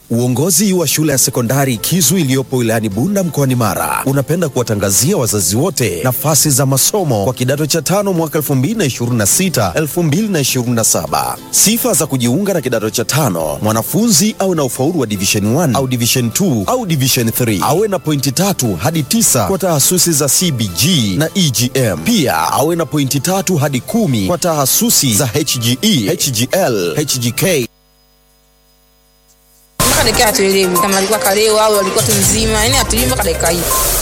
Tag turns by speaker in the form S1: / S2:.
S1: Uongozi wa shule ya sekondari Kizu iliyopo wilayani Bunda mkoani Mara unapenda kuwatangazia wazazi wote nafasi za masomo kwa kidato cha tano mwaka 2026 2027. Sifa za kujiunga na kidato cha tano: mwanafunzi awe na ufaulu wa division 1 au division 2 au division 3, awe na pointi tatu hadi tisa kwa tahasusi za CBG na EGM. Pia awe na pointi tatu hadi kumi kwa tahasusi za HGE, HGL, HGK
S2: mpaka dakika hatuelewi kama alikuwa kaleo au alikuwa tu mzima, yani hatuelewi mpaka dakika hii.